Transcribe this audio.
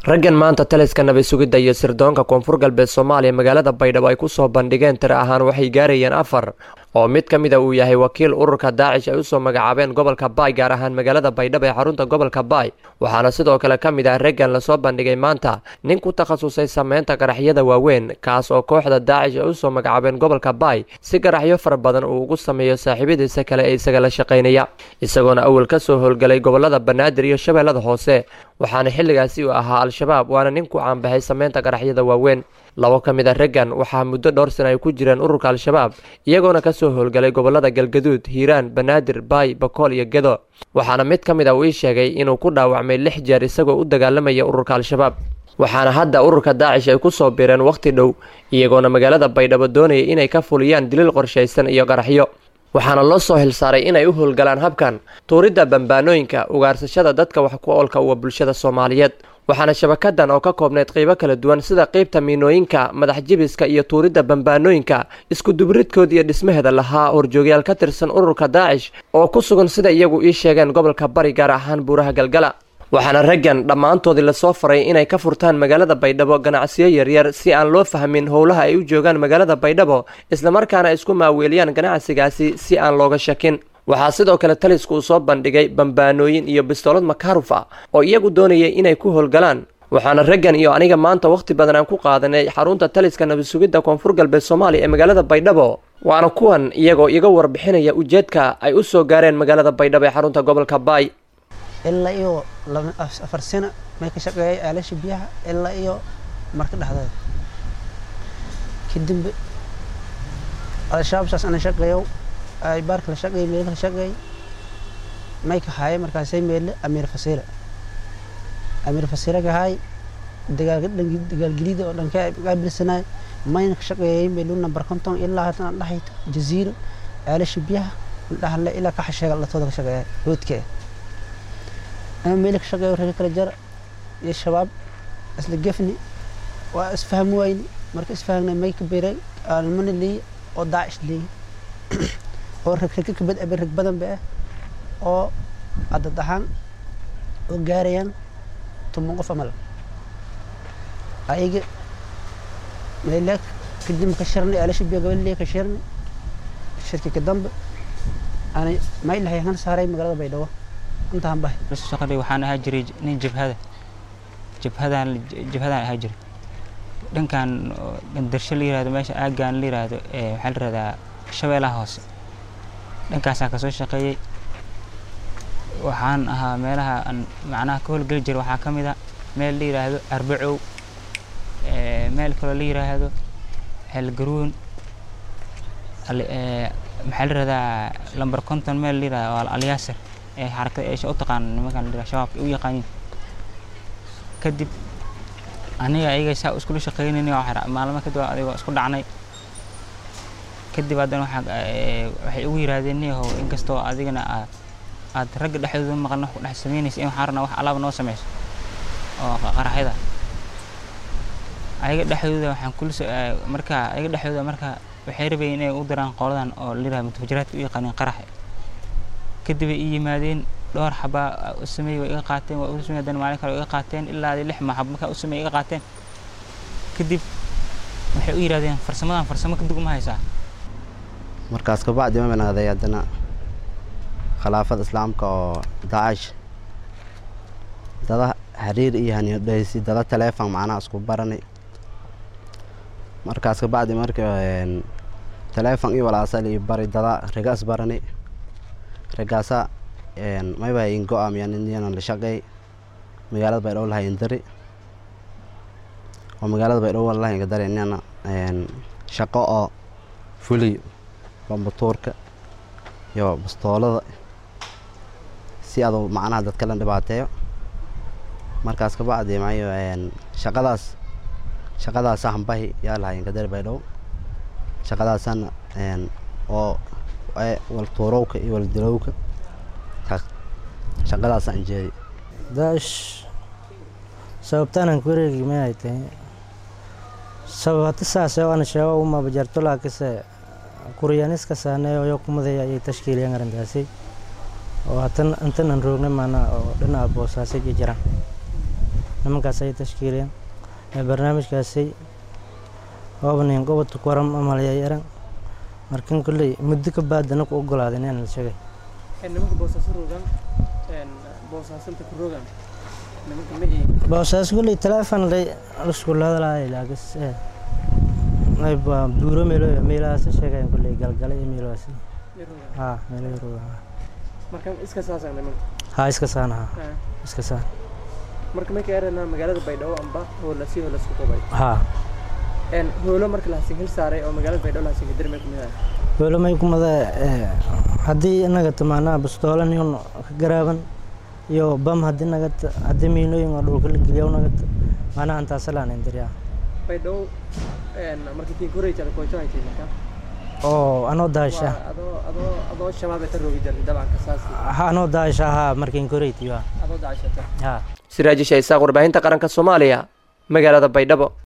raggan maanta taliska nabad sugidda iyo sirdoonka koonfur galbeed soomaaliya magaalada baydhabo ay ku soo bandhigeen tiro ahaan waxay gaarayeen afar oo mid ka mida uu yahay wakiil ururka daacish ay usoo magacaabeen gobolka baay gaar ahaan magaalada baydhabo ee xarunta gobolka baay waxaana sidoo kale ka mid ah raggan lasoo bandhigay maanta nin ku takhasusay sameynta garaxyada waaweyn kaas oo kooxda daacish ay usoo magacaabeen gobolka baay si garaxyo fara badan uu ugu sameeyo saaxiibadiisa kale ee isaga la shaqaynaya isagoona awal ka soo howlgalay gobolada banaadir iyo shabeellada hoose waxaana xilligaasi uu ahaa al-shabaab waana nin ku caanbaxay sameynta garaxyada waaweyn labo ka mid a raggan waxaa muddo dhowr sana ay ku jireen ururka al-shabaab iyagoona ka soo howlgalay gobolada galgaduud hiiraan banaadir baay bakool iyo gedo waxaana mid ka mid a uu ii sheegay inuu ku dhaawacmay lix jeer isagoo u dagaalamaya ururka al-shabaab waxaana hadda ururka daacish ay ku soo biireen wakhti dhow iyagoona magaalada baydhabo doonaya inay ka fuliyaan diliil qorshaysan iyo qaraxyo waxaana loo soo hilsaaray inay u howlgalaan habkan tuuridda bambaanooyinka ugaarsashada dadka wax ku oolka uwa bulshada soomaaliyeed waxaana shabakadan oo ka koobnayd qeybo kala duwan sida qeybta miinooyinka madax jibiska iyo tuuridda bambaanooyinka iskudubridkood iyo dhismaheeda lahaa horjoogyaal ka tirsan ururka daacish oo ku sugan sida iyagu ii sheegeen gobolka bari gaar ahaan buuraha galgala waxaana raggan dhammaantoodii lasoo faray inay ka furtaan magaalada baydhabo ganacsiyo yaryar si aan loo fahmin howlaha ay u joogaan magaalada baydhabo islamarkaana isku maaweeliyaan ganacsigaasi si aan looga shakin waxaa sidoo kale talisku uu soo bandhigay bambaanooyin iyo bistoolad makaaruf ah oo iyagu doonayay inay ku howlgalaan waxaana raggan iyo aniga maanta wakhti badan aan ku qaadanay xarunta taliska nabad sugidda koonfur galbeed soomaaliya ee magaalada baydhabo waana kuwan iyagoo iga warbixinaya ujeedka ay u soo gaareen magaalada baydhabo ee xarunta gobolka baay ilaa iyo afar sano may ka shaqeeyay aalasha biyaha ilaa iyo marka dhexdeeda kadib al-shabaab saas ana shaqeeyo ay baarka la shaqeeyay meelka la shaqeeyay may ka haayay markaasay meelle amiir fasiila amiir fasiila ka haay dagaalka dhanki dagaalgelida oo dhanka qaabilsanaay mayna ka shaqeeyay meelu number konton ilaa haatan dhaxayta jaziiro aalasha biyaha dhahle ilaa ka xasheega latooda ka shaqeeya hoodka ama meeli ka shaqeeyo reer kala jar iyo shabaab isla gefni waa isfahmi wayni marka isfahmna may ka biray almana leeyi oo daacish leeyi oo regrega kabad abe reg badan ba ah oo cadad ahaan oo gaarayaan toban qof amal ayaga meelaa kadib ka shirnay alasha biyo gabadh ka shirnay shirki ka dambe ana may lahay han saaray magaalada baydhabo intaan bahay shaqadii waxaan ahaa jiray nin jabhada jabhadaan jabhadaan ahaa jiray dhankan gandarsho la yirahdo meesha aagaan la yirahdo waxaa la yirahdaa shabeellaha hoose dhankaasaan kasoo shaqeeyey waxaan ahaa meelaha aan macnaha ka howlgeli jiray waxaa ka mid a meel la yiraahdo arbacow meel kaloo la yiraahdo xelgaruun maxaa la yirahdaa lamber konton meel la yirahdo waa alyaasir ee xarakada eesha u taqaan nimankan la yirahdo shabaabka u yaqaaniin kadib aniga ayaga saa iskula shaqeynayni maalmo kadib adigoo isku dhacnay kadib haddana waxaa waxay ugu yiraahdeen niyahow inkastoo adigana aad ragga dhexdooda maqan wax ku dhex samaynaysa in waxaan rabnaa wax alaaba noo sameyso oo qaraxyada ayaga dhexdooda waxaan kula marka ayaga dhexdooda marka waxay rabayeen inay u diraan qoladan oo la yirahdo mutafajiraadka u yaqaaniin qaraxa kadib ay ii yimaadeen dhowr xabaa u sameeyey way iga qaateen waa u sameeyey haddana maalin kale way iga qaateen ilaa lix maxab markaa u sameeyey iga qaateen kadib waxay u yidhahdeen farsamadan farsamo ka dugma haysaa markaas kabacdi ma banaaday haddana khilaafada islaamka oo daacish dada xiriir iyo haniyodhaysi dada taleefon macnaha isku baranay markaas kabacdi marka taleefon iyo walaasal iyo bari dada riga is baranay ragaasa mayba in go-aamiyan inyanan la shaqeey magaalada baydhabo lahayn dari oo magaalada baydhabo lahayn dari inana shaqo oo fuliyo bambatuurka iyo bastoolada si adu macnaha dadka la dhibaateeyo markaas kabacdi mayo shaqadaas shaqadaas hambahi yaa lahayn kadari baydhabo shaqadaasana oo waltuurowka iyo waldilowka shaqadaasaan jeedi daacish sababtaanan kuwareegi maay tahay sababata saase ana sheego uma bajarto laakise kuryaaniska saaneeyo yo kumadaya ayay tashkiiliyaan arrintaasi oo hatan intanan roogna maana oo dhinaca boosaasay iyo jiraan nimankaas ay tashkiiliyeen barnaamijkaasi oobnin gobodka kuwaram amalaya yaran markan kolley muddo ka baad anaku ogolaaday inaan la sheegay nimanka boosaaso rogan boosaasanta ku rogan nimanka ma ii boosaas kolley teleefon lay lasku hadlaayay laakis buuro meelo meelahaas sheegayan kolley galgale iyo meelahaas haa meelo yaroga marka iska saasan nimanka haa iska saan haa iska saan marka markay eranaa magaalada baydhabo amba hoolasi hoolasku qubay haa een hoolo marka la hasin hil saaray oo magaalada baydhabo la hasin kadir may kumid ah welo may kumada haddii inaga tamaanaa bastoolan iyo ka garaaban iyo bam haddii nagata haddii miinooyin oo dhulka la geliya nagata maanaha antaasalaan indiriyaa baydhabo een markii tiin koreysa la koojo haytay marka oo anoo daasha waa adoo adoo adoo shabaab ta roogi jirtay dabcan kasaas ha anoo daasha haa markiin koreytiyo adoo daashata haa siraajisha isaaq warbaahinta qaranka soomaaliya magaalada baydhabo